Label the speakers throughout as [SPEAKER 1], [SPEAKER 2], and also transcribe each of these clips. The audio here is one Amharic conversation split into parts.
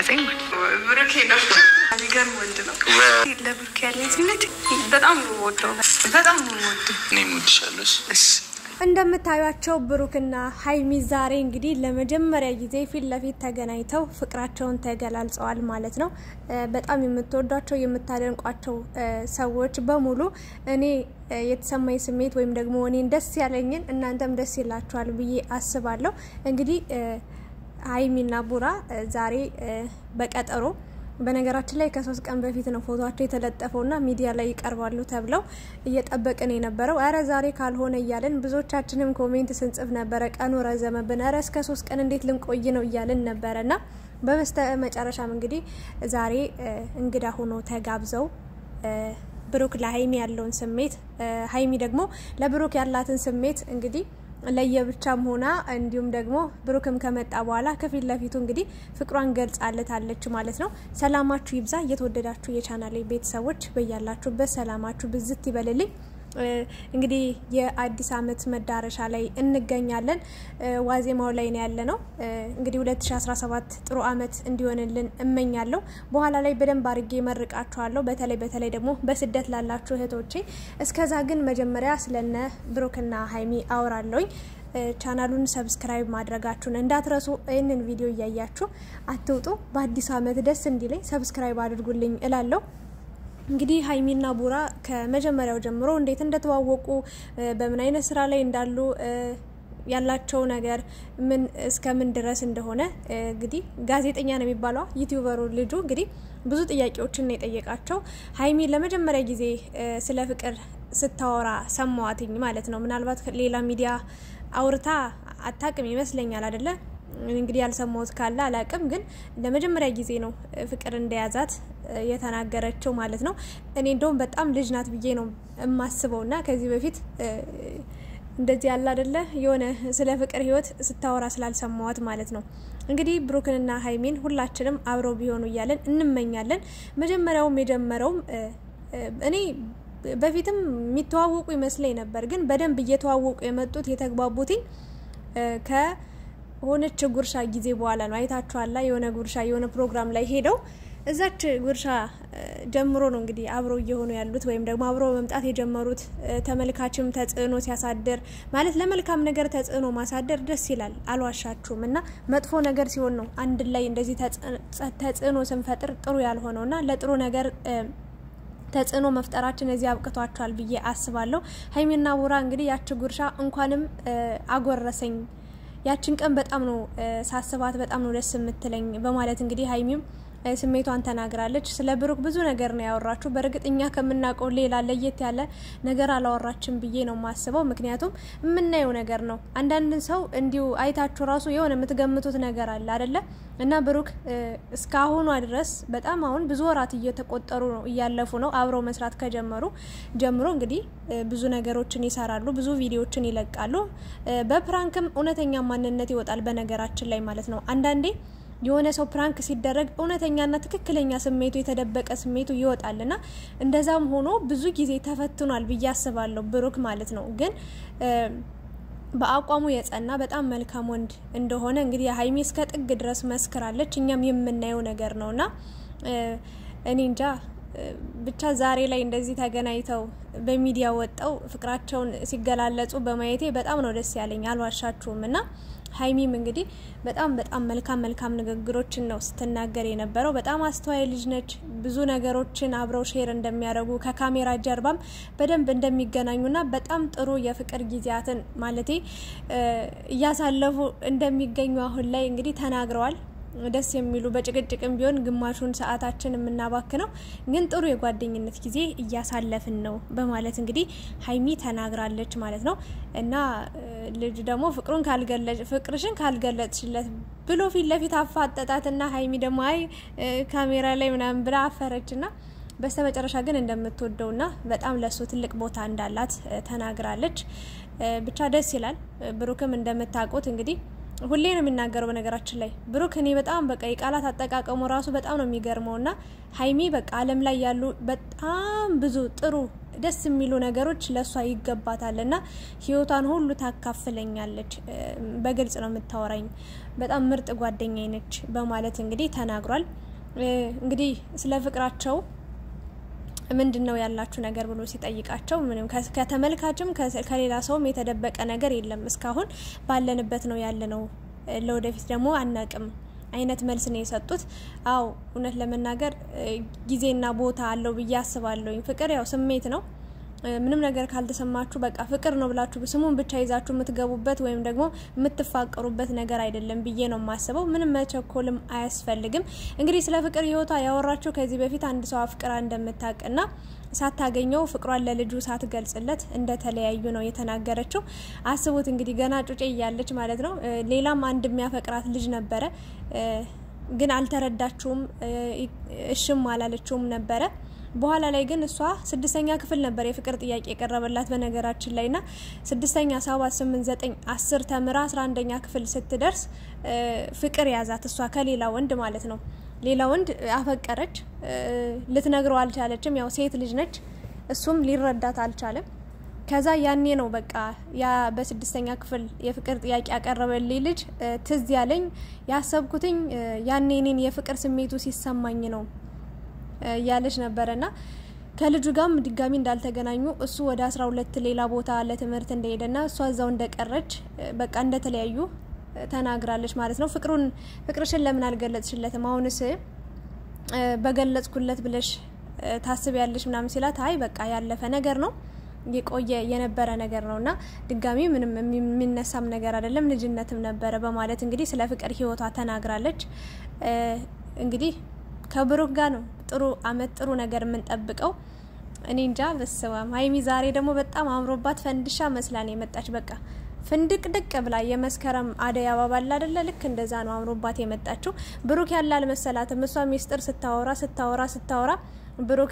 [SPEAKER 1] ያዘኝ ማለት ነው። ብሩኬ ነው የሚገርም ወንድ ነው። ለብሩኬ ያለኝ ስሜት በጣም ነው የምወደው፣ በጣም ነው የምወደው።
[SPEAKER 2] እኔም እወድሻለሁ።
[SPEAKER 1] እሺ
[SPEAKER 3] እንደምታዩቸው ብሩክና ሀይሚ ዛሬ እንግዲህ ለመጀመሪያ ጊዜ ፊት ለፊት ተገናኝተው ፍቅራቸውን ተገላልጸዋል ማለት ነው። በጣም የምትወዷቸው የምታደንቋቸው ሰዎች በሙሉ እኔ የተሰማኝ ስሜት ወይም ደግሞ እኔን ደስ ያለኝን እናንተም ደስ ይላችኋል ብዬ አስባለሁ። እንግዲህ ሀይሚና ቡራ ዛሬ በቀጠሮ በነገራችን ላይ ከሶስት ቀን በፊት ነው ፎቶቸው የተለጠፈውና ሚዲያ ላይ ይቀርባሉ ተብለው እየጠበቅን የነበረው። እረ ዛሬ ካልሆነ እያለን ብዙዎቻችንም ኮሜንት ስንጽፍ ነበረ። ቀኑ ረዘመብን፣ እረ እስከ ሶስት ቀን እንዴት ልንቆይ ነው እያልን ነበረና በበስተ መጨረሻም እንግዲህ ዛሬ እንግዳ ሆኖ ተጋብዘው ብሩክ ለሀይሚ ያለውን ስሜት ሀይሚ ደግሞ ለብሩክ ያላትን ስሜት እንግዲህ ለየብቻም ሆና እንዲሁም ደግሞ ብሩክም ከመጣ በኋላ ከፊት ለፊቱ እንግዲህ ፍቅሯን ገልጻለታለች ማለት ነው። ሰላማችሁ ይብዛ። እየተወደዳችሁ የቻናሌ ቤተሰቦች በያላችሁበት ሰላማችሁ ብዝት ይበልልኝ። እንግዲህ የአዲስ ዓመት መዳረሻ ላይ እንገኛለን። ዋዜማው ላይ ነው ያለ ነው። እንግዲህ 2017 ጥሩ ዓመት እንዲሆንልን እመኛለሁ። በኋላ ላይ በደንብ አድርጌ መርቃችኋለሁ። በተለይ በተለይ ደግሞ በስደት ላላችሁ እህቶቼ። እስከዛ ግን መጀመሪያ ስለነ ብሩክና ሀይሚ አወራለሁኝ። ቻናሉን ሰብስክራይብ ማድረጋችሁን እንዳትረሱ። ይህንን ቪዲዮ እያያችሁ አትውጡ። በአዲስ ዓመት ደስ እንዲለኝ ሰብስክራይብ አድርጉልኝ እላለሁ። እንግዲህ ሀይሚና ቡራ ከመጀመሪያው ጀምሮ እንዴት እንደተዋወቁ በምን አይነት ስራ ላይ እንዳሉ ያላቸው ነገር ምን እስከ ምን ድረስ እንደሆነ እንግዲህ ጋዜጠኛ ነው የሚባለው ዩቲዩበሩ ልጁ እንግዲህ ብዙ ጥያቄዎችን ነው የጠየቃቸው። ሀይሚ ለመጀመሪያ ጊዜ ስለ ፍቅር ስታወራ ሰማዋትኝ ማለት ነው። ምናልባት ሌላ ሚዲያ አውርታ አታቅም ይመስለኛል አይደለ? እንግዲህ ያልሰማሁት ካለ አላቅም፣ ግን ለመጀመሪያ ጊዜ ነው ፍቅር እንደያዛት የተናገረችው ማለት ነው። እኔ እንደውም በጣም ልጅ ናት ብዬ ነው የማስበው እና ከዚህ በፊት እንደዚህ ያለ አይደለ የሆነ ስለ ፍቅር ህይወት ስታወራ ስላልሰማዋት ማለት ነው። እንግዲህ ብሩክንና ሀይሚን ሁላችንም አብረው ቢሆኑ እያለን እንመኛለን። መጀመሪያውም የጀመረውም እኔ በፊትም የሚተዋወቁ ይመስለኝ ነበር፣ ግን በደንብ እየተዋወቁ የመጡት የተግባቡትኝ ከሆነች ጉርሻ ጊዜ በኋላ ነው። አይታችኋላ የሆነ ጉርሻ የሆነ ፕሮግራም ላይ ሄደው እዛች ጉርሻ ጀምሮ ነው እንግዲህ አብረው እየሆኑ ያሉት ወይም ደግሞ አብረው መምጣት የጀመሩት። ተመልካችም ተጽዕኖ ሲያሳድር ማለት ለመልካም ነገር ተጽዕኖ ማሳደር ደስ ይላል፣ አልዋሻችሁም። እና መጥፎ ነገር ሲሆን ነው አንድ ላይ እንደዚህ ተጽዕኖ ስንፈጥር ጥሩ ያልሆነው እና ለጥሩ ነገር ተጽዕኖ መፍጠራችን እዚህ አብቅቷቸዋል ብዬ አስባለሁ። ሀይሚና ቡራ እንግዲህ ያች ጉርሻ እንኳንም አጎረሰኝ ያችን ቀን በጣም ነው ሳስባት በጣም ነው ደስ የምትለኝ በማለት እንግዲህ ሀይሚም ስሜቷን ተናግራለች። ስለ ብሩክ ብዙ ነገር ነው ያወራችሁ። በእርግጥ እኛ ከምናውቀው ሌላ ለየት ያለ ነገር አላወራችም ብዬ ነው የማስበው። ምክንያቱም የምናየው ነገር ነው። አንዳንድን ሰው እንዲሁ አይታችሁ ራሱ የሆነ የምትገምቱት ነገር አለ አደለ? እና ብሩክ እስካሁኗ ድረስ በጣም አሁን ብዙ ወራት እየተቆጠሩ ነው እያለፉ ነው አብረው መስራት ከጀመሩ ጀምሮ እንግዲህ ብዙ ነገሮችን ይሰራሉ፣ ብዙ ቪዲዮዎችን ይለቃሉ። በፕራንክም እውነተኛ ማንነት ይወጣል። በነገራችን ላይ ማለት ነው አንዳንዴ የሆነ ሰው ፕራንክ ሲደረግ እውነተኛና ትክክለኛ ስሜቱ የተደበቀ ስሜቱ ይወጣልና እንደዛም ሆኖ ብዙ ጊዜ ተፈትኗል ብዬ አስባለሁ ብሩክ ማለት ነው። ግን በአቋሙ የጸና በጣም መልካም ወንድ እንደሆነ እንግዲህ ሀይሚ እስከ ጥግ ድረስ መስክራለች። እኛም የምናየው ነገር ነውና እኔ እንጃ ብቻ ዛሬ ላይ እንደዚህ ተገናኝተው በሚዲያ ወጠው ፍቅራቸውን ሲገላለጹ በማየቴ በጣም ነው ደስ ያለኝ፣ አልዋሻችሁም እና ሀይሚም እንግዲህ በጣም በጣም መልካም መልካም ንግግሮችን ነው ስትናገር የነበረው። በጣም አስተዋይ ልጅ ነች። ብዙ ነገሮችን አብረው ሼር እንደሚያደርጉ ከካሜራ ጀርባም በደንብ እንደሚገናኙና በጣም ጥሩ የፍቅር ጊዜያትን ማለቴ እያሳለፉ እንደሚገኙ አሁን ላይ እንግዲህ ተናግረዋል። ደስ የሚሉ በጭቅጭቅም ቢሆን ግማሹን ሰዓታችን የምናባክነው ግን ጥሩ የጓደኝነት ጊዜ እያሳለፍን ነው በማለት እንግዲህ ሀይሚ ተናግራለች ማለት ነው። እና ልጅ ደግሞ ፍቅሩን ካልገለጽ ፍቅርሽን ካልገለጽሽለት ብሎ ፊት ለፊት አፋጠጣትና ሀይሚ ደግሞ አይ ካሜራ ላይ ምናምን ብላ አፈረችና በስተ መጨረሻ ግን እንደምትወደውና በጣም ለሱ ትልቅ ቦታ እንዳላት ተናግራለች። ብቻ ደስ ይላል። ብሩክም እንደምታውቁት እንግዲህ ሁሌ ነው የሚናገረው። በነገራችን ላይ ብሩክ እኔ በጣም በቃ የቃላት አጠቃቀሙ ራሱ በጣም ነው የሚገርመው። እና ሀይሚ በቃ ዓለም ላይ ያሉ በጣም ብዙ ጥሩ ደስ የሚሉ ነገሮች ለእሷ ይገባታል እና ህይወቷን ሁሉ ታካፍለኛለች። በግልጽ ነው የምታወራኝ። በጣም ምርጥ ጓደኛዬ ነች በማለት እንግዲህ ተናግሯል። እንግዲህ ስለ ፍቅራቸው ምንድን ነው ያላችሁ ነገር ብሎ ሲጠይቃቸው ምንም ከተመልካችም ከሌላ ሰውም የተደበቀ ነገር የለም። እስካሁን ባለንበት ነው ያለ ነው። ለወደፊት ደግሞ አናቅም አይነት መልስ ነው የሰጡት። አው እውነት ለመናገር ጊዜና ቦታ አለው ብዬ አስባለሁኝ። ፍቅር ያው ስሜት ነው። ምንም ነገር ካልተሰማችሁ በቃ ፍቅር ነው ብላችሁ ስሙን ብቻ ይዛችሁ የምትገቡበት ወይም ደግሞ የምትፋቀሩበት ነገር አይደለም ብዬ ነው የማስበው። ምንም መቸኮልም አያስፈልግም። እንግዲህ ስለ ፍቅር ህይወቷ ያወራችሁ ከዚህ በፊት አንድ ሰው አፍቅራ እንደምታውቅና ሳታገኘው ፍቅሯን ለልጁ ሳትገልጽለት እንደተለያዩ ነው የተናገረችው። አስቡት እንግዲህ ገና ጩጬ እያለች ማለት ነው። ሌላም አንድ የሚያፈቅራት ልጅ ነበረ፣ ግን አልተረዳችውም፣ እሽም አላለችውም ነበረ በኋላ ላይ ግን እሷ ስድስተኛ ክፍል ነበር የፍቅር ጥያቄ የቀረበላት በነገራችን ላይ ና ስድስተኛ ሰባት ስምንት ዘጠኝ አስር ተምራ አስራ አንደኛ ክፍል ስትደርስ ፍቅር ያዛት እሷ ከሌላ ወንድ ማለት ነው። ሌላ ወንድ አፈቀረች። ልትነግረው አልቻለችም። ያው ሴት ልጅ ነች። እሱም ሊረዳት አልቻለም። ከዛ ያኔ ነው በቃ ያ በስድስተኛ ክፍል የፍቅር ጥያቄ ያቀረበልኝ ልጅ ትዝ ያለኝ ያሰብኩትኝ ያኔ እኔን የፍቅር ስሜቱ ሲሰማኝ ነው እያለች ነበረና ከልጁ ጋርም ድጋሚ እንዳልተገናኙ እሱ ወደ አስራ ሁለት ሌላ ቦታ ለትምህርት እንደሄደና እሷ እዛው እንደቀረች በቃ እንደተለያዩ ተናግራለች ማለት ነው። ፍቅሩን ፍቅርሽን ለምን አልገለጽሽለትም? አሁንስ በገለጽኩለት ብለሽ ታስቢያለሽ ምናምን ሲላት አይ በቃ ያለፈ ነገር ነው የቆየ የነበረ ነገር ነው እና ድጋሚ ምንም የሚነሳም ነገር አይደለም ልጅነትም ነበረ በማለት እንግዲህ ስለ ፍቅር ህይወቷ ተናግራለች። እንግዲህ ከብሩክ ጋር ነው ጥሩ አመት ጥሩ ነገር የምንጠብቀው። እኔ እንጃ በስማም ሀይሚ ዛሬ ደግሞ በጣም አምሮባት ፈንድሻ መስላን የመጣች በቃ ፍንድቅ ድቅ ብላ የመስከረም አደይ አበባ አለ አይደለ? ልክ እንደዛ ነው አምሮባት የመጣችው። ብሩክ ያለ አልመሰላትም። እሷ ሚስጥር ስታወራ ስታወራ ስታወራ ብሩክ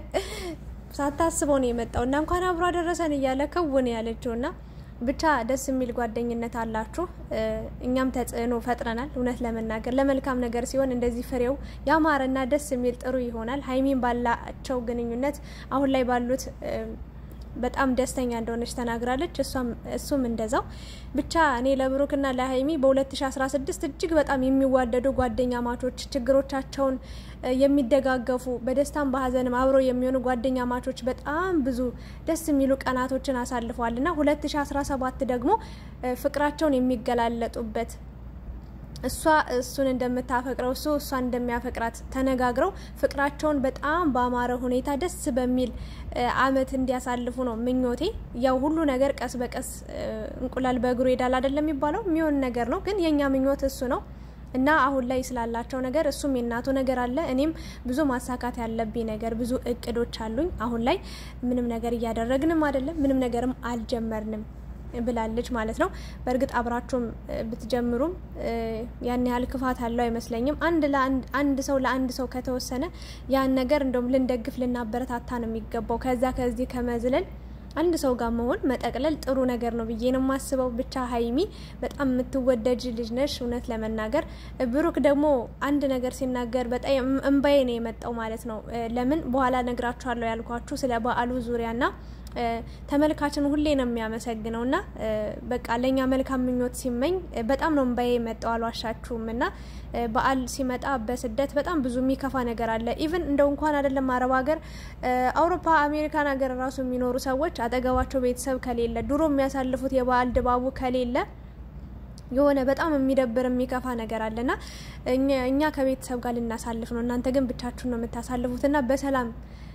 [SPEAKER 3] ሳታስበው ነው የመጣው እና እንኳን አብሮ አደረሰን እያለ ክውን ያለችው እና ብቻ ደስ የሚል ጓደኝነት አላችሁ። እኛም ተጽዕኖ ፈጥረናል። እውነት ለመናገር ለመልካም ነገር ሲሆን እንደዚህ ፍሬው ያማረና ደስ የሚል ጥሩ ይሆናል። ሀይሚን ባላቸው ግንኙነት አሁን ላይ ባሉት በጣም ደስተኛ እንደሆነች ተናግራለች። እሱም እንደዛው ብቻ እኔ ለብሩክና ለሀይሚ በ2016 እጅግ በጣም የሚዋደዱ ጓደኛ ማቾች ችግሮቻቸውን የሚደጋገፉ በደስታም በሀዘንም አብረው የሚሆኑ ጓደኛ ማቾች በጣም ብዙ ደስ የሚሉ ቀናቶችን አሳልፈዋል እና 2017 ደግሞ ፍቅራቸውን የሚገላለጡበት እሷ እሱን እንደምታፈቅረው እሱ እሷን እንደሚያፈቅራት ተነጋግረው ፍቅራቸውን በጣም በአማረ ሁኔታ ደስ በሚል አመት እንዲያሳልፉ ነው ምኞቴ። ያው ሁሉ ነገር ቀስ በቀስ እንቁላል በእግሩ ሄዳል አይደለም የሚባለው የሚሆን ነገር ነው። ግን የእኛ ምኞት እሱ ነው እና አሁን ላይ ስላላቸው ነገር እሱም የእናቱ ነገር አለ። እኔም ብዙ ማሳካት ያለብኝ ነገር ብዙ እቅዶች አሉኝ። አሁን ላይ ምንም ነገር እያደረግንም አይደለም፣ ምንም ነገርም አልጀመርንም ብላለች ማለት ነው። በእርግጥ አብራችሁም ብትጀምሩም ያን ያህል ክፋት አለው አይመስለኝም። አንድ ለአንድ አንድ ሰው ለአንድ ሰው ከተወሰነ ያን ነገር እንደውም ልንደግፍ ልናበረታታ ነው የሚገባው። ከዛ ከዚህ ከመዝለል አንድ ሰው ጋር መሆን መጠቅለል ጥሩ ነገር ነው ብዬ ነው የማስበው። ብቻ ሀይሚ በጣም የምትወደጅ ልጅ ነሽ። እውነት ለመናገር ብሩክ ደግሞ አንድ ነገር ሲናገር በጣም እምባዬ ነው የመጣው ማለት ነው። ለምን በኋላ ነግራችኋለሁ ያልኳችሁ ስለ በዓሉ ዙሪያና ተመልካችን ሁሌ ነው የሚያመሰግነው እና በቃ ለእኛ መልካም ምኞት ሲመኝ በጣም ነው እምባዬ የመጣው አልዋሻችሁም። እና በዓል ሲመጣ በስደት በጣም ብዙ የሚከፋ ነገር አለ። ኢቭን እንደው እንኳን አይደለም አረብ ሀገር፣ አውሮፓ፣ አሜሪካን ሀገር ራሱ የሚኖሩ ሰዎች አጠገባቸው ቤተሰብ ከሌለ ድሮ የሚያሳልፉት የበዓል ድባቡ ከሌለ የሆነ በጣም የሚደብር የሚከፋ ነገር አለና እኛ ከቤተሰብ ጋር ልናሳልፍ ነው፣ እናንተ ግን ብቻችሁን ነው የምታሳልፉትና በሰላም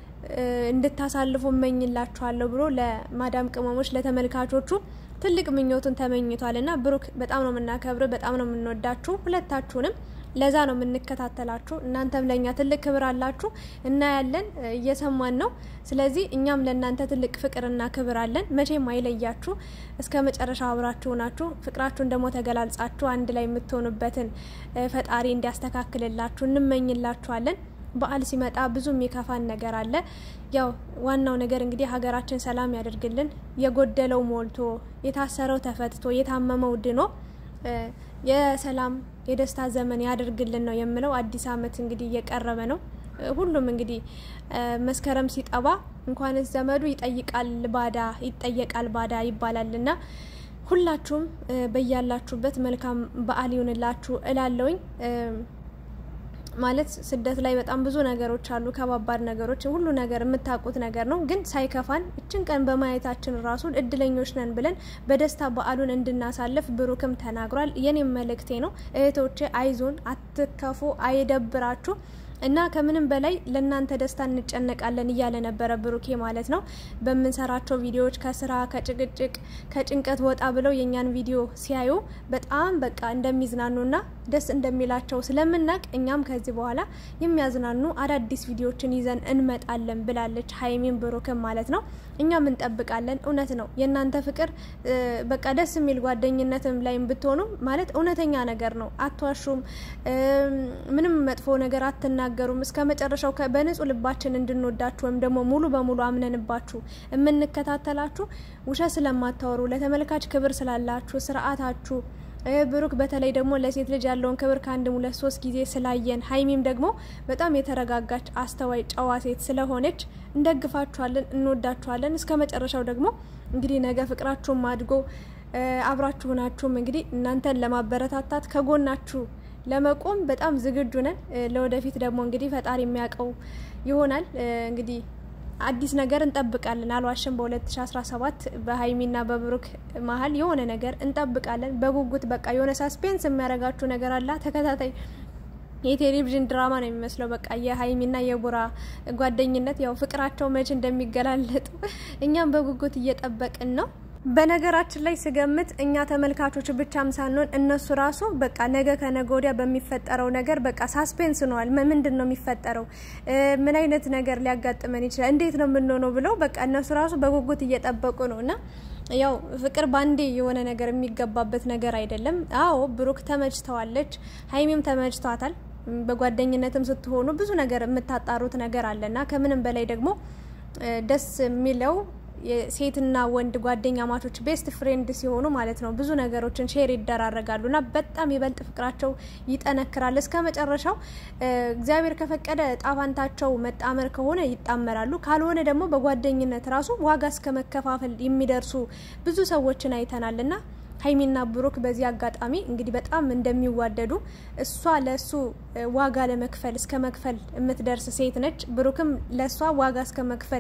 [SPEAKER 3] እንድታሳልፉ እመኝላችኋለሁ ብሎ ለማዳም ቅመሞች ለተመልካቾቹ ትልቅ ምኞቱን ተመኝቷል። እና ብሩክ በጣም ነው የምናከብር፣ በጣም ነው የምንወዳችሁ ሁለታችሁንም። ለዛ ነው የምንከታተላችሁ። እናንተም ለእኛ ትልቅ ክብር አላችሁ፣ እናያለን፣ እየሰማን ነው። ስለዚህ እኛም ለእናንተ ትልቅ ፍቅርና ክብር አለን። መቼም አይለያችሁ፣ እስከ መጨረሻው አብራችሁ ናችሁ። ፍቅራችሁን ደግሞ ተገላልጻችሁ አንድ ላይ የምትሆኑበትን ፈጣሪ እንዲያስተካክልላችሁ እንመኝላችኋለን። በዓል ሲመጣ ብዙ የሚከፋን ነገር አለ። ያው ዋናው ነገር እንግዲህ ሀገራችን ሰላም ያደርግልን። የጎደለው ሞልቶ፣ የታሰረው ተፈትቶ፣ የታመመው ድኖ የሰላም የደስታ ዘመን ያደርግልን ነው የምለው። አዲስ ዓመት እንግዲህ እየቀረበ ነው። ሁሉም እንግዲህ መስከረም ሲጠባ እንኳንስ ዘመዱ ይጠይቃል ባዳ ይጠየቃል ባዳ ይባላልና ሁላችሁም በያላችሁበት መልካም በዓል ይሁንላችሁ እላለውኝ። ማለት ስደት ላይ በጣም ብዙ ነገሮች አሉ፣ ከባባድ ነገሮች፣ ሁሉ ነገር የምታውቁት ነገር ነው። ግን ሳይከፋን እችን ቀን በማየታችን ራሱ እድለኞች ነን ብለን በደስታ በዓሉን እንድናሳልፍ ብሩክም ተናግሯል። የኔም መልእክቴ ነው እህቶቼ፣ አይዞን፣ አትከፉ፣ አይደብራችሁ እና ከምንም በላይ ለእናንተ ደስታ እንጨነቃለን እያለ ነበረ ብሩኬ ማለት ነው። በምንሰራቸው ቪዲዮዎች ከስራ ከጭቅጭቅ ከጭንቀት ወጣ ብለው የእኛን ቪዲዮ ሲያዩ በጣም በቃ እንደሚዝናኑና ደስ እንደሚላቸው ስለምናቅ እኛም ከዚህ በኋላ የሚያዝናኑ አዳዲስ ቪዲዮዎችን ይዘን እንመጣለን ብላለች ሀይሚን ብሩክም ማለት ነው። እኛም እንጠብቃለን። እውነት ነው የእናንተ ፍቅር በቃ ደስ የሚል ጓደኝነትም ላይም ብትሆኑ ማለት እውነተኛ ነገር ነው። አትዋሹም፣ ምንም መጥፎ ነገር አትናገሩም። እስከ መጨረሻው በንጹህ ልባችን እንድንወዳችሁ ወይም ደግሞ ሙሉ በሙሉ አምነንባችሁ የምንከታተላችሁ ውሸት ስለማታወሩ ለተመልካች ክብር ስላላችሁ ስርዓታችሁ ብሩክ በተለይ ደግሞ ለሴት ልጅ ያለውን ክብር ከአንድ ሁለት ሶስት ጊዜ ስላየን፣ ሀይሚም ደግሞ በጣም የተረጋጋች አስተዋይ ጨዋ ሴት ስለሆነች እንደግፋችኋለን፣ እንወዳችኋለን። እስከ መጨረሻው ደግሞ እንግዲህ ነገ ፍቅራችሁም አድጎ አብራችሁ ናችሁም እንግዲህ እናንተን ለማበረታታት ከጎናችሁ ለመቆም በጣም ዝግጁ ነን። ለወደፊት ደግሞ እንግዲህ ፈጣሪ የሚያውቀው ይሆናል እንግዲህ አዲስ ነገር እንጠብቃለን። አልዋሽም። በ2017 በሀይሚና በብሩክ መሀል የሆነ ነገር እንጠብቃለን በጉጉት በቃ የሆነ ሳስፔንስ የሚያደርጋችሁ ነገር አላ ተከታታይ የቴሌቪዥን ድራማ ነው የሚመስለው። በቃ የሀይሚና የቡራ ጓደኝነት ያው ፍቅራቸው መቼ እንደሚገላለጡ እኛም በጉጉት እየጠበቅን ነው። በነገራችን ላይ ስገምት እኛ ተመልካቾች ብቻም ሳንሆን እነሱ ራሱ በቃ ነገ ከነገ ወዲያ በሚፈጠረው ነገር በቃ ሳስፔንስ ነዋል። ምንድን ነው የሚፈጠረው? ምን አይነት ነገር ሊያጋጥመን ይችላል? እንዴት ነው የምንሆነው? ብለው በቃ እነሱ ራሱ በጉጉት እየጠበቁ ነው እና ያው ፍቅር ባንዴ የሆነ ነገር የሚገባበት ነገር አይደለም። አዎ ብሩክ ተመችተዋለች፣ ሀይሚም ተመችቷታል። በጓደኝነትም ስትሆኑ ብዙ ነገር የምታጣሩት ነገር አለና ከምንም በላይ ደግሞ ደስ የሚለው የሴትና ወንድ ጓደኛ ማቾች ቤስት ፍሬንድ ሲሆኑ ማለት ነው ብዙ ነገሮችን ሼር ይደራረጋሉ እና በጣም ይበልጥ ፍቅራቸው ይጠነክራል እስከ መጨረሻው። እግዚአብሔር ከፈቀደ ጣፋንታቸው መጣመር ከሆነ ይጣመራሉ፣ ካልሆነ ደግሞ በጓደኝነት ራሱ ዋጋ እስከ መከፋፈል የሚደርሱ ብዙ ሰዎችን አይተናል እና ሀይሚና ብሩክ በዚህ አጋጣሚ እንግዲህ በጣም እንደሚዋደዱ እሷ ለእሱ ዋጋ ለመክፈል እስከ መክፈል የምትደርስ ሴት ነች። ብሩክም ለእሷ ዋጋ እስከ መክፈል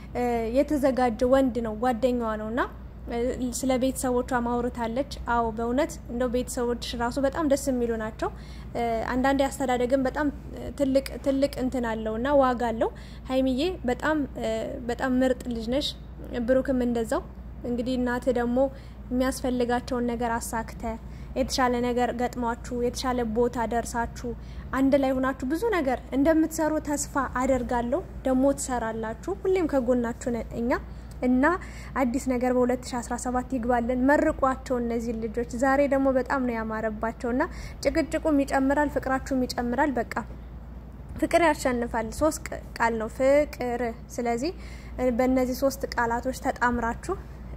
[SPEAKER 3] የተዘጋጀ ወንድ ነው፣ ጓደኛዋ ነው እና ስለ ቤተሰቦቿ ማውርታለች። አዎ በእውነት እንደው ቤተሰቦች ራሱ በጣም ደስ የሚሉ ናቸው። አንዳንዴ አስተዳደግም በጣም ትልቅ ትልቅ እንትን አለው እና ዋጋ አለው። ሀይሚዬ በጣም በጣም ምርጥ ልጅ ነሽ። ብሩክም እንደዛው እንግዲህ እናት ደግሞ የሚያስፈልጋቸውን ነገር አሳክተ የተሻለ ነገር ገጥሟችሁ የተሻለ ቦታ ደርሳችሁ አንድ ላይ ሆናችሁ ብዙ ነገር እንደምትሰሩ ተስፋ አደርጋለሁ። ደግሞ ትሰራላችሁ። ሁሌም ከጎናችሁ ነን እኛ እና አዲስ ነገር በ2017 ይግባለን። መርቋቸው እነዚህ ልጆች ዛሬ ደግሞ በጣም ነው ያማረባቸው እና ጭቅጭቁም ይጨምራል፣ ፍቅራችሁም ይጨምራል። በቃ ፍቅር ያሸንፋል። ሶስት ቃል ነው ፍቅር። ስለዚህ በእነዚህ ሶስት ቃላቶች ተጣምራችሁ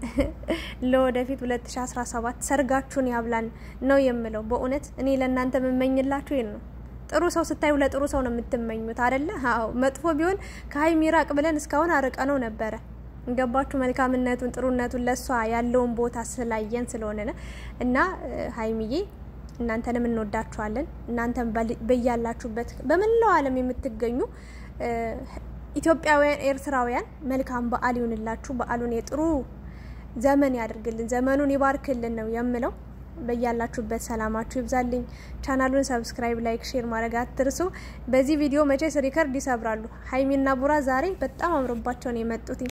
[SPEAKER 3] ለወደፊት 2017 ሰርጋችሁን ያብላን ነው የምለው። በእውነት እኔ ለእናንተ የምመኝላችሁ ይህን ነው። ጥሩ ሰው ስታዩ ለጥሩ ሰው ነው የምትመኙት አደለ? አዎ መጥፎ ቢሆን ከሀይሚ ራቅ ብለን እስካሁን አርቀ ነው ነበረ። ገባችሁ? መልካምነቱን ጥሩነቱን ለእሷ ያለውን ቦታ ስላየን ስለሆነ ነ እና ሀይሚዬ እናንተንም እንወዳችኋለን። እናንተም በያላችሁበት በመላው ዓለም የምትገኙ ኢትዮጵያውያን፣ ኤርትራውያን መልካም በዓል ይሁንላችሁ። በዓሉን የጥሩ ዘመን ያድርግልን፣ ዘመኑን ይባርክልን ነው የምለው። በያላችሁበት ሰላማችሁ ይብዛልኝ። ቻናሉን ሰብስክራይብ፣ ላይክ፣ ሼር ማድረግ አትርሱ። በዚህ ቪዲዮ መቼስ ሪከርድ ይሰብራሉ። ሀይሚና ቡራ ዛሬ በጣም አምሮባቸውን የመጡት